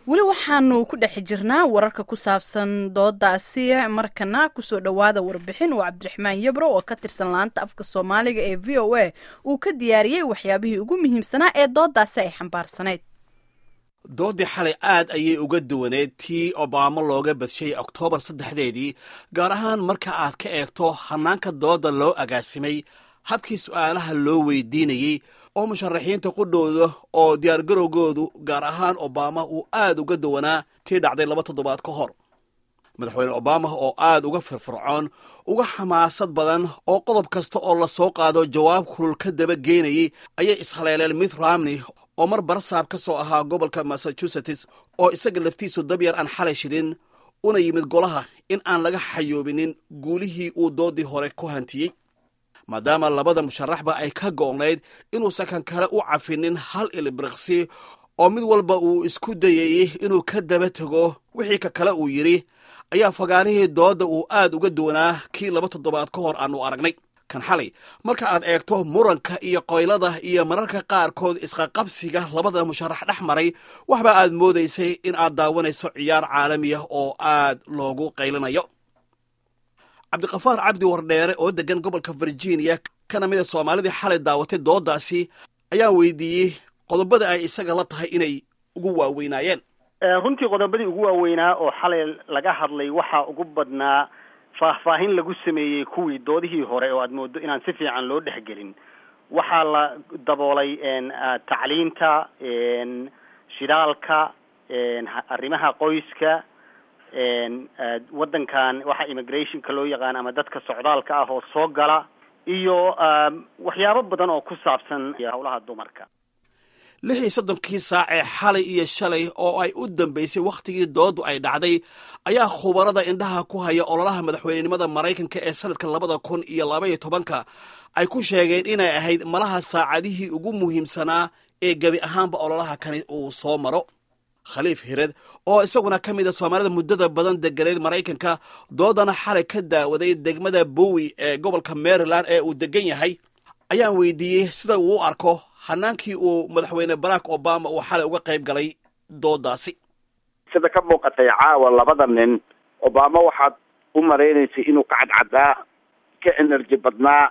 weli waxaanu ku dhex jirnaa wararka ku saabsan doodaasi markana kusoo dhowaada warbixin uu cabdiraxmaan yabro oo ka tirsan laanta afka soomaaliga ee v o a uu ka diyaariyey waxyaabihii ugu muhiimsanaa ee doodaasi ay xambaarsanayd doodii xalay aad ayay uga duwaneed tii obaamo looga badshay oktoobar saddexdeedii gaar ahaan marka aad ka eegto hanaanka dooda loo agaasimay habkii su'aalaha loo weydiinayey oo musharaxiinta qudhooda oo diyaargarowgoodu gaar ahaan obama uu aad uga duwanaa tii dhacday laba toddobaad ka hor madaxweyne obama oo aad uga firfircoon uga xamaasad badan oo qodob kasta oo la soo qaado jawaab kulul ka daba geynayay ayay ishaleeleen mitt romney oo mar barsaab ka soo ahaa gobolka massachusetts oo isaga laftiisu dabyar aan xalay shidhin una yimid golaha in aan laga xayoobinin guulihii uu doodii hore ku hantiyey maadaama labada musharaxba ay ka go'nayd inuusan kan kale u cafinin hal ilibiriqsi oo mid walba uu isku dayayey inuu ka daba tego wixii ka kale uu yidhi ayaa fagaarihii doodda uu aad uga duwanaa kii laba toddobaad ka hor aanu aragnay kan xalay marka aad eegto muranka iyo qoylada iyo mararka qaarkood isqaqabsiga labada musharax dhex maray waxba aad moodaysay in aad daawanayso ciyaar caalamiya oo aad loogu qaylinayo cabdiqafaar cabdi wardheere oo degan gobolka virginia kana mida soomaalidii xalay daawatay doodaasi ayaa weydiiyey qodobada ay isaga la tahay inay ugu waaweynaayeen runtii qodobadii ugu waaweynaa oo xalay laga hadlay waxaa ugu badnaa faahfaahin lagu sameeyey kuwii doodihii hore oo aad moodo inaan si fiican loo dhexgelin waxaa la daboolay tacliinta shidaalka arrimaha qoyska waddankan waxa immigrationka loo yaqaan ama dadka socdaalka ah oo soo gala iyo waxyaabo badan oo ku saabsan howlaha dumarka lix iyo soddonkii saac ee xalay iyo shalay oo ay u dambaysay wakhtigii dooddu ay dhacday ayaa khubarada indhaha ku haya ololaha madaxweynenimada maraykanka ee sanadka labada kun iyo labaiyo tobanka ay ku sheegeen inay ahayd malaha saacadihii ugu muhiimsanaa ee gebi ahaanba ololaha kani uu soo maro khaliif hired oo isaguna ka mid a soomaalida muddada badan deganeyd maraykanka doodana xalay ka daawaday degmada bowi ee gobolka maryland ee uu degan yahay ayaan weydiiyey sida uu u arko hanaankii uu madaxweyne barack obama uu xalay uga qayb galay doodaasi sida ka muuqatay caawa labada nin obama waxaad u malaynaysay inuu ka cadcadaa ka energy badnaa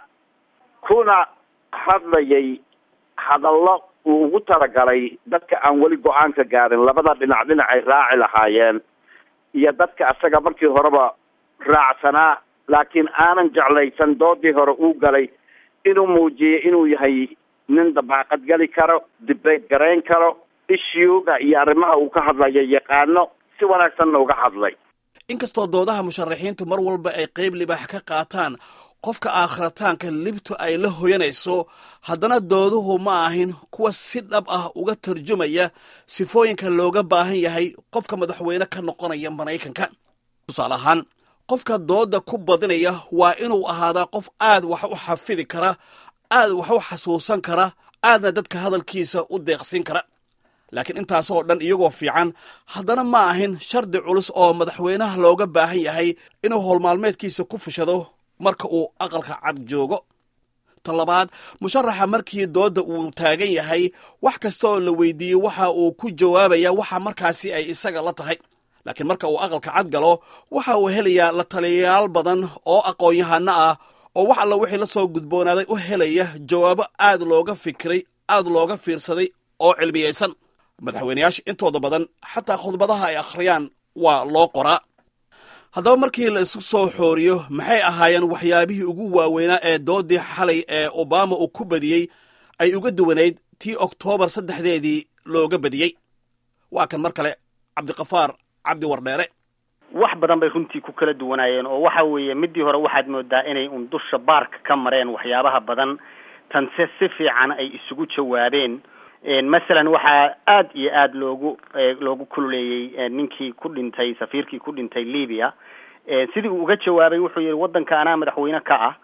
kuna hadlayay hadallo uu ugu talagalay dadka aan weli go-aanka gaarin labada dhinac dhinac ay raaci lahaayeen iyo dadka asaga markii horeba raacsanaa laakiin aanan jeclaysan doodii hore uu galay inuu muujiyey inuu yahay nin dabaaqad geli karo dibeyt garayn karo issuega iyo arrimaha uu ka hadlayo yaqaano si wanaagsanna uga hadlay inkastoo doodaha musharaxiintu mar walba ay qayb libaax ka qaataan qofka aakhirataanka libtu ay la hoyanayso haddana dooduhu ma ahin kuwa si dhab ah uga tarjumaya sifooyinka looga baahan yahay qofka madaxweyne ka noqonaya maraykanka tusaale ahaan qofka dooda ku badinaya waa inuu ahaadaa qof aad wax u xafidi kara aad wax u xasuusan kara aadna dadka hadalkiisa u deeqsin kara laakiin intaasoo dhan iyagoo fiican haddana ma ahin shardi culus oo madaxweynaha looga baahan yahay inuu howlmaalmeedkiisa ku fushado marka uu aqalka cad joogo tan labaad musharaxa markii doodda uu taagan yahay wax kasta oo la weydiiyey waxa uu ku jawaabaya waxa markaasi ay isaga la tahay laakiin marka uu aqalka cad galo waxa uu helayaa la taliyayaal badan oo aqoon-yahano ah oo wax alla wixii la soo gudboonaaday u helaya jawaabo aad looga fikiray aad looga fiirsaday oo cilmiyaysan madaxweyneyaasha intooda badan xataa khudbadaha ay akhriyaan waa loo qoraa haddaba markii la isu soo xooriyo maxay ahaayeen waxyaabihii ugu waaweynaa ee doodii xalay ee obama uu ku badiyey ay uga duwanayd tii oktoobar saddexdeedii looga badiyey waa kan mar kale cabdiqafaar cabdi wardheere wax badan bay runtii ku kala duwanaayeen oo waxa weeye midii hore waxaad moodaa inay un dusha baarka ka mareen waxyaabaha badan tanse si fiican ay isugu jawaabeen masalan waxaa aad iyo aad loogu loogu kululeeyey ninkii ku dhintay safiirkii ku dhintay libya sidii uu uga jawaabay wuxuu yihi waddanka anaa madaxweyne ka ah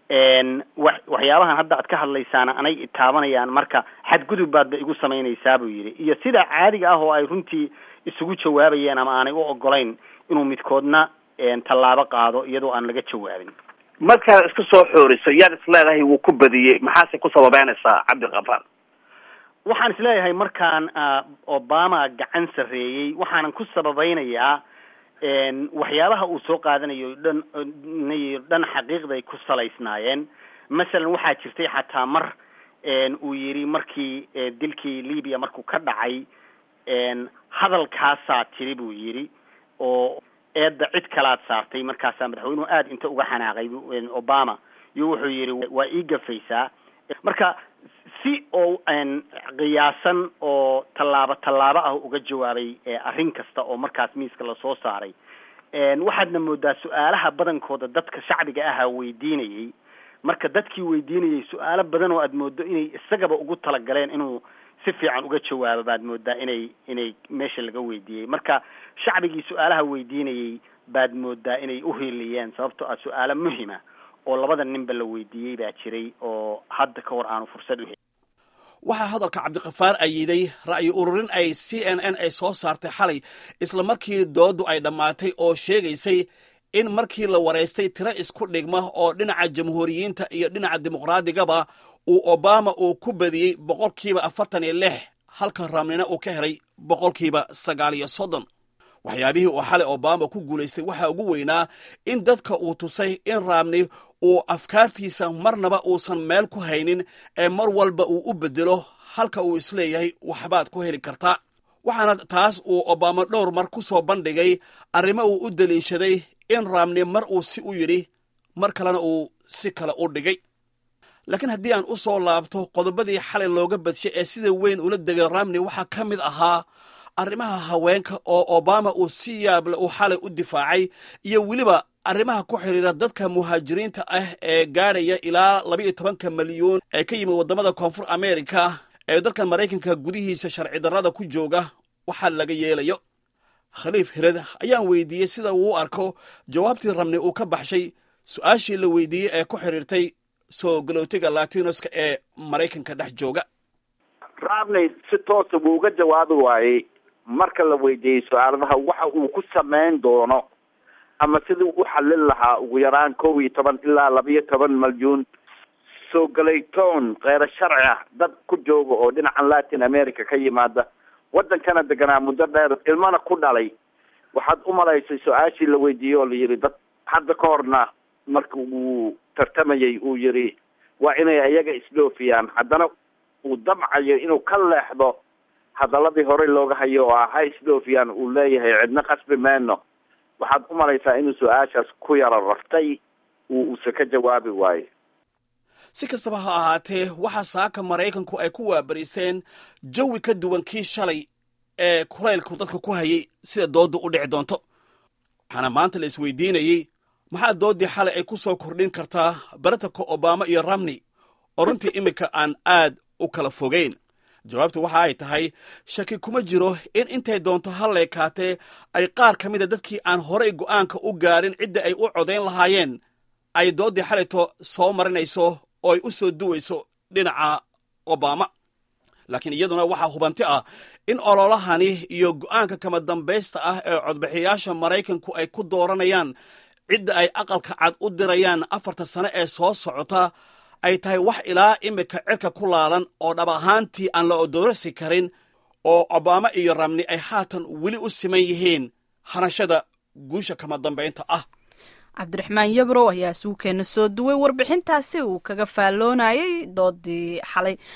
wa waxyaabahan hadda aad ka hadlaysaana anay itaabanayaan marka xadgudub baad ba igu samaynaysaa buu yidhi iyo sida caadiga ah oo ay runtii isugu jawaabayeen ama aanay u ogolayn inuu midkoodna tallaabo qaado iyadoo aan laga jawaabin markaad isku soo xooriso yaad is leedahay wuu ku badiyey maxaase ku sababeynaysaa cabdiqafaar waxaan isleeyahay markaan obama gacan sarreeyey waxaanan ku sababeynayaa waxyaabaha uu soo qaadanayo dhan dhan xaqiiqday ku salaysnaayeen masalan waxaa jirtay xataa mar uu yidhi markii dilkii libya markuu ka dhacay hadalkaasaa tiri buu yidhi oo eedda cid kalaad saartay markaasaa madaxweynuhu aada inta uga xanaaqay obama iyo wuxuu yidhi waa ii gafaysaa marka si oo qiyaasan oo tallaabo tallaabo ah uga jawaabay arrin kasta oo markaas miiska lasoo saaray waxaadna moodaa su-aalaha badankooda dadka shacbiga ahaa weydiinayay marka dadkii weydiinayay su-aalo badan oo aada moodo inay isagaba ugu talagaleen inuu si fiican uga jawaabo baad moodaa inay inay meesha laga weydiiyey marka shacbigii su-aalaha weydiinayay baad moodaa inay uhiiliyeen sababtoo ah su-aalo muhima oo labada ninba la weydiiyey baa jiray oo hadda ka hor aanu fursad u helin waxaa hadalka cabdikafaar ayiday ra'yi ururin ay c n n ay soo saartay xalay isla markii dooddu ay dhammaatay oo sheegaysay in markii la waraystay tiro isku dhigma oo dhinaca jamhuuriyiinta iyo dhinaca dimuqraadigaba uu obama uu ku badiyey boqolkiiba afartan iyo lix halka raamnina uu ka helay boqolkiiba sagaal iyo soddon waxyaabihii uu xalay obama ku guulaystay waxaa ugu weynaa in dadka uu tusay in raamni uu afkaartiisa marnaba uusan meel ku haynin ee mar walba uu u bedelo halka uu isleeyahay waxbaad ku heli kartaa waxaana taas uu obama dhowr mar ku soo bandhigay arrimo uu u daliishaday in raamni mar uu si u yidhi mar kalena uu si kale u dhigay laakiin haddii aan u soo laabto qodobadii xalay looga badshay ee sida weyn ula degay ramni waxaa ka mid ahaa arrimaha haweenka oo obama uu si yaable uu xalay u difaacay iyo weliba arrimaha ku xidhiira dadka muhaajiriinta ah ee gaadhaya ilaa laba iyo tobanka milyuun ee ka yimid waddamada koonfur america ee dalkan maraykanka gudihiisa sharci darrada ku jooga waxaa laga yeelayo khaliif hired ayaan weydiiyey sida uu u arko jawaabtii ramni uu ka baxshay su-aashii la weydiiyey ee ku xidhiirtay soo galootiga latinoska ee maraykanka dhex jooga ramney si toosa wuu uga jawaabi waayey marka la weydiiyey su-aaladaha waxa uu ku samayn doono ama sidii u xallin lahaa ugu yaraan kow iyo toban ilaa laba-iyo toban malyuun soo galaytoon kheyro sharci ah dad ku jooga oo dhinacan latin america ka yimaada waddankana deganaa muddo dheer ilmana ku dhalay waxaad u malaysay su-aashii la weydiiyey oo la yidhi dad hadda ka horna marka uu tartamayay uu yidhi waa inay ayaga isdhoofiyaan haddana uu damcayo inuu ka leexdo hadaladii horey looga hayo oo ah ha isdhoofiyaan uu leeyahay cidna qasbi mayno waxaad u malaysaa inuu su-aashaas ku yaro raftay uu uuse ka jawaabi waayo si kastaba ha ahaatee waxaa saaka maraykanku ay ku waabariseen jawi ka duwan kii shalay ee kulaylku dadka ku hayay sida dooddu u dhici doonto waxaana maanta la isweydiinayey maxaa dooddii xalay ay ku soo kordhin kartaa baratanka obama iyo ramney oo runtii iminka aan aad u kala fogeyn jawaabtu waxa ay tahay shaki kuma jiro in intay doonto halleekaatee ay qaar ka mida dadkii aan horey go'aanka u gaadhin cidda ay u codayn lahaayeen ay dooddii xalayto soo marinayso oo ay u soo duwayso dhinaca obama laakiin iyaduna waxaa hubanti ah in ololahani iyo go'aanka kama dambaysta ah ee codbixiyaasha maraykanku ay ku dooranayaan cidda ay aqalka cad u dirayaan afarta sane ee soo socota ay tahay wax ilaa imika cirka ku laalan oo dhab ahaantii aan la odoorasi karin oo obama iyo ramni ay haatan weli u siman yihiin hanashada guusha kama dambaynta ah cabdiraxmaan yabrow ayaa suukeena soo duway warbixintaasi uu kaga faalloonayay doodii xalay